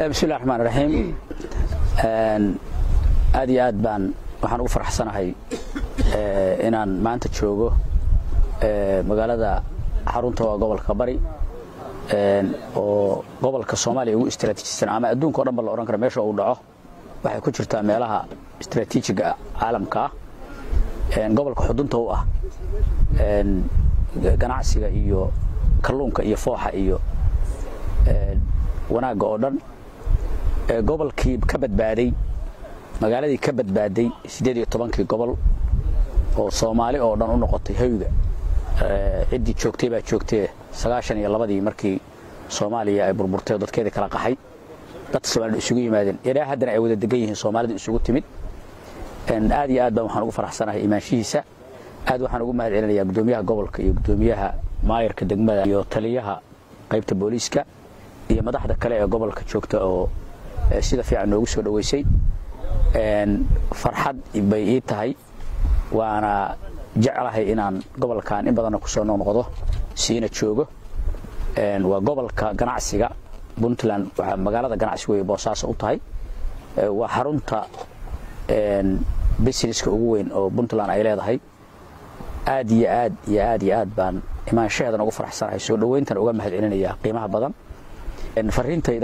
bismillahi raxmaan raxiim aad iyo aad baan waxaan ugu faraxsanahay inaan maanta joogo magaalada xarunta waa gobolka bari oo gobolka soomaaliya ugu istraatiijisan ama adduunka o dhan ba la odhan kara meesha uu dhaco waxay ku jirtaa meelaha istraatiijiga caalamka ah gobolka xudunta u ah ganacsiga iyo kalluunka iyo fooxa iyo wanaagga oo dhan gobolkii ka badbaaday magaaladii ka badbaaday siddeed iyo tobankii gobol oo soomaali oo dhan u noqotay hoyga ciddii joogtay baa joogtee sagaashan iyo labadii markii soomaaliya ay burburtay oo dadkeedii kala qaxay dadka soomaalida isugu yimaadeen ilaa haddana ay wada degan yihiin soomaalida isugu timid aad iyo aad baan waxaan ugu faraxsanahay imaanshihiisa aad waxaan ugu mahad celinayaa guddoomiyaha gobolka iyo guddoomiyaha maayarka degmada iyo taliyaha qaybta booliiska iyo madaxda kale ee gobolka joogta oo sida fiican noogu soo dhoweysay farxad bay ii tahay waana jeclahay inaan gobolkan in badanna kusoo noqnoqdo siina joogo waa gobolka ganacsiga puntland waxaa magaalada ganacsiga wey boosaaso u tahay waa xarunta businesska ugu weyn oo puntland ay leedahay aad iyo aad iyo aad iyo aad baan imaanshaheedan ugu faraxsanahay soo dhoweyntan uga mahad celinaya qiimaha badan fariintayda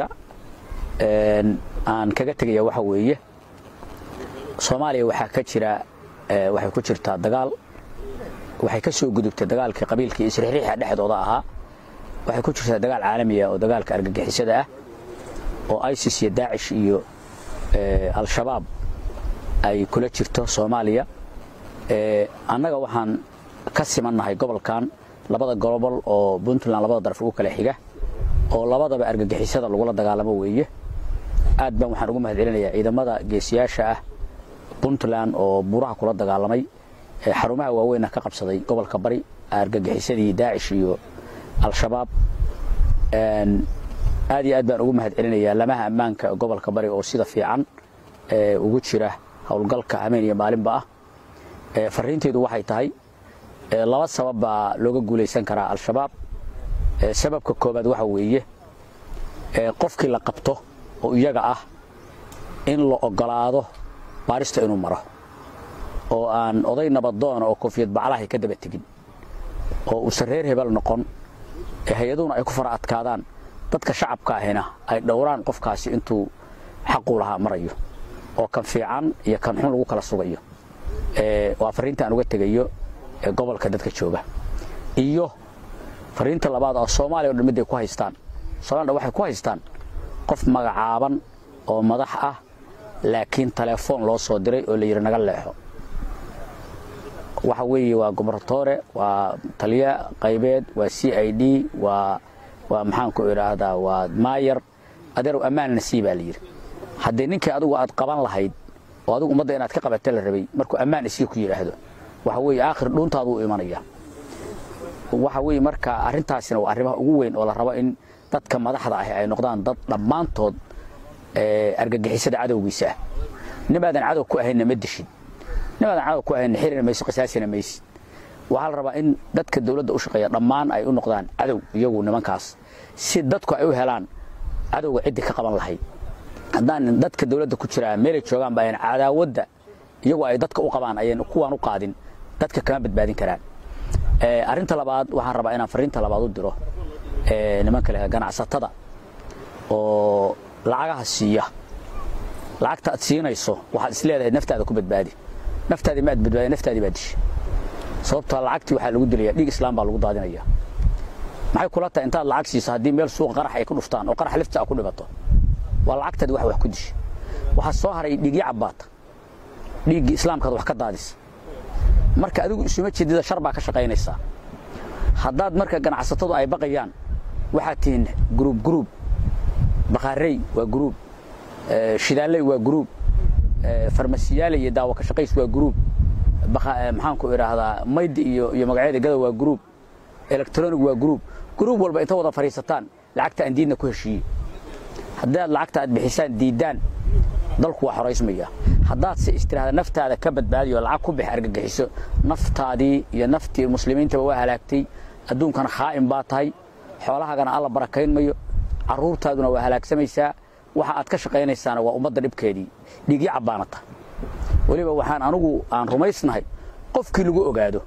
aan kaga tegaya waxa weeye soomaaliya waxaa ka jira waxay ku jirtaa dagaal waxay ka soo gudubtay dagaalkii qabiilka iyo isriixriixa dhexdooda ahaa waxay ku jirtaa dagaal caalami ah oo dagaalka argagixisada ah oo isis iyo daacish iyo al-shabaab ay kula jirto soomaaliya annaga waxaan ka simannahay gobolkan labada gobol oo puntland labada daraf ugu kala xiga oo labadaba argagixisada lagula dagaalamo weeye aad baan waxaan ugu mahad celinayaa ciidamada geesiyaasha ah puntland oo buuraha kula dagaalamay xarumaha waaweynna ka qabsaday gobolka bari argagixisadii daacish iyo al-shabaab aad iyo aad baan ugu mahad celinayaa lamaha ammaanka gobolka bari oo sida fiican ugu jira howlgalka hameen iyo maalinba ah fariintaydu waxay tahay laba sabab baa looga guulaysan karaa al-shabaab sababka koobaad waxa weeye qofkii la qabto oo iyaga ah in la ogolaado baarista inuu maro oo aan oday nabadoona oo koofiyad baclahay ka daba tegin oo uusan reer hebel noqon hay-aduhuna ay ku fara adkaadaan dadka shacabka ahina ay dhowraan qofkaasi intuu xaquu lahaa marayo oo kan fiican iyo kan xun lagu kala sugayo waa fariinta aan uga tegayo gobolka dadka jooga iyo fariinta labaad oo soomaaliya o dhan midday ku haystaan soomaliya waxay ku haystaan qof magacaaban oo madax ah laakiin telefoon loo soo diray oo la yidhi naga leexo waxa weeye waa gobernatore waa taliya qaybeed waa c i d waa waa maxaan ku idhaahdaa waa maayar adeerow ammaanna sii baa la yidhi haddii ninkii adigu aad qaban lahayd oo adigu ummadda inaad ka qabata la rabay markuu ammaan isii ku yidhaahdo waxa weeye aakhir dhuuntaaduu imanaya waxa weeye marka arrintaasina waa arrimaha ugu weyn oo la rabo in dadka madaxda ahi ay noqdaan dad dhammaantood argagixisada cadowgiisa ah nimaadan cadow ku ahayna ma dishid nimaadan cadow ku ahayna xirina maysid qisaasina maysid waxaa la rabaa in dadka dawladda u shaqeeya dhammaan ay u noqdaan cadow iyagu nimankaas si dadku ay u helaan cadowga ciddii ka qaban lahayd haddaan dadka dawladda ku jiraa meelay joogaan ba ayan cadaawadda iyagu ay dadka u qabaan ayan kuwaan u qaadin dadka kama badbaadin karaan arrinta labaad waxaan rabaa inaan fariinta labaad u diro nimanka leh ganacsatada oo lacagaha siiya lacagta aad siinayso waxaad is leedahay naftaada ku badbaadi naftaadii ma aad badbaadi naftaadii baa dishay sababtoo lacagtii waxaa lagu dilaya dhiig islaam baa lagu daadinaya maxay kula tahay intaad lacag siiso haddii meel suuqa qarax ay ku dhuftaan oo qarax lifta ku dhibato waa lacagtaadi wax wax ku dishay waxaa soo haray dhiigyo cabbaata dhiiggii islaamkaad wax ka daadisa marka adigu isuma jeedida shar baa ka shaqaynaysaa haddaad marka ganacsatadu ay baqayaan waxaad tihiin gruub gruub bakhaarey waa gruub shidaaley waa gruub farmasiyaale iyo daawo ka shaqays waa gruub maxaanku idhaahdaa maydi iyo iyo magacyada gada waa gruub electronic waa gruub gruub walba inta wada fadhiisataan lacagta aan diidna ku heshiiyey haddaad lacagta aad bixisaan diiddaan dalku waa xoraysmaya haddaad se istiraahda naftaada ka badbaadiyo lacag ku bix argagixiso naftaadii iyo naftii muslimiintaba waa halaagtay adduunkana khaa'im baa tahay xoolahaagana alla barakayn mayo carruurtaaduna waa halaagsamaysaa waxa aad ka shaqaynaysaana waa ummadda dhibkeedii dhiigyo cabbaanata weliba waxaan anugu aan rumaysnahay qofkii lagu ogaado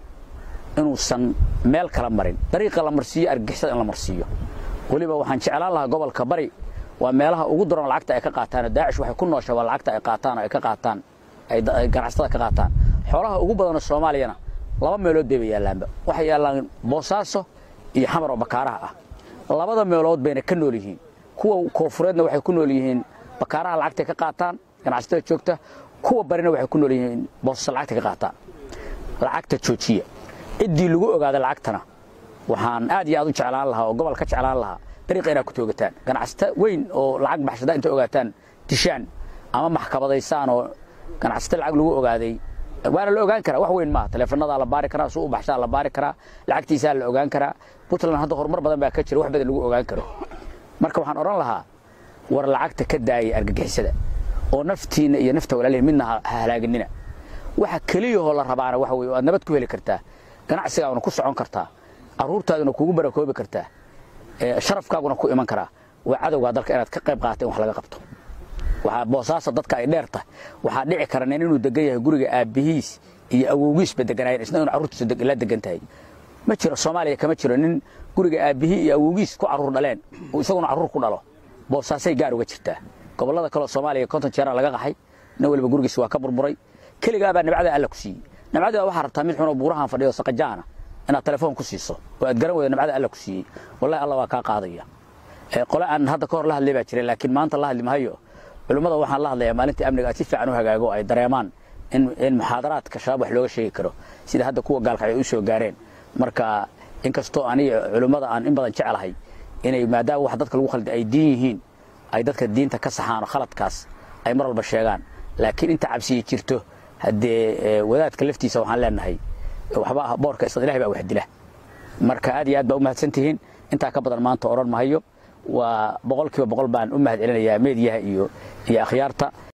inuusan meel kala marin dariiqa la marsiiyo argagixisada in la marsiiyo weliba waxaan jeclaan lahaa gobolka bari waa meelaha ugu daran lacagta ay ka qaataan daacish waxay ku noosha waa lacagta ay qaataan oo ay ka qaataan ay ganacsatada ka qaataan xoolaha ugu badanoo soomaaliyana laba meelood bay ba yaallaanba waxay yaallaan boosaaso iyo xamar oo bakaaraha ah labada meelood bayna ka nool yihiin kuwa koofureedna waxay ku nool yihiin bakaaraha lacagtay ka qaataan ganacsatada joogta kuwa barina waxay ku nool yihiin boosasa lacagta ka qaataan lacagta joojiya ciddii lagu ogaada lacagtana waxaan aad iyo aad u jeclaan lahaa oo gobol ka jeclaan lahaa dariiqa inaad ku toogataan ganacsata weyn oo lacag baxshada inta ogaataan dishaan ama maxkamadaysaan oo ganacsata lacag lagu ogaaday waana la ogaan karaa wax weyn maaha taleefonadaa la baari karaa suu u baxshaa la baari karaa lacagtiisaa la ogaan karaa puntland hadda horumar badan baa ka jira wax badan lagu ogaan karo marka waxaan odhan lahaa war lacagta ka daayay argagixisada oo naftiinna iyo nafta walaalihin midna ha halaaginina waxa keliyahoo la rabaana waxa weye waad nabad ku heli kartaa ganacsigaaguna ku socon kartaa carruurtaaduna kugu barakoobi kartaa sharafkaaguna ku iman karaa waa cadowgaa dalka inaad ka qayb qaata in wax laga qabto waxaa boosaasa dadka ay dheer tahay waxaa dhici kara nin inuu degan yahay guriga aabbihiis iyo awowgiisba deganaayeen isna inuu carruurtiisa la degan tahay ma jiro soomaaliya kama jiro nin guriga aabbihii iyo awowgiis ku carruur dhaleen uu isaguna carruur ku dhalo boosaasay gaar uga jirtaa gobollada kaleo soomaaliya konton jeeraa laga qaxay nin waliba gurigiis waa ka burburay keligaabaa nabcada alla ku siiyey nabcada waxaa rabtaa mid xunoo buurahan fadhiyo saqajaana inaad telefoon ku siiso oo aad garan weydo nabcada alla ku siiyey wallahi alla waa kaa qaadaya qole aan hadda ka hor la hadlay baa jiray laakiin maanta la hadli mahayo culimmada waxaan la hadlayaa maalintii amniga aad si fiican u hagaago ay dareemaan in muxaadaraadka shabaab wax looga sheegi karo sida hadda kuwa gaalka ay u soo gaareen marka inkastoo aniga culimmada aan in badan jeclahay inay maadaama wax dadka lagu khalda ay diin yihiin ay dadka diinta ka saxaan oo khaladkaas ay mar walba sheegaan laakiin inta cabsiyi jirto haddee wadaadka laftiisa waxaan leenahay waxba boorka isla ilahay baa wax dila marka aad iyo aad baa u mahadsan tihiin intaa ka badan maanta odhan mahayo waa boqolkiiba boqol baan u mahad celinayaa meediyaha iyo iyo akhyaarta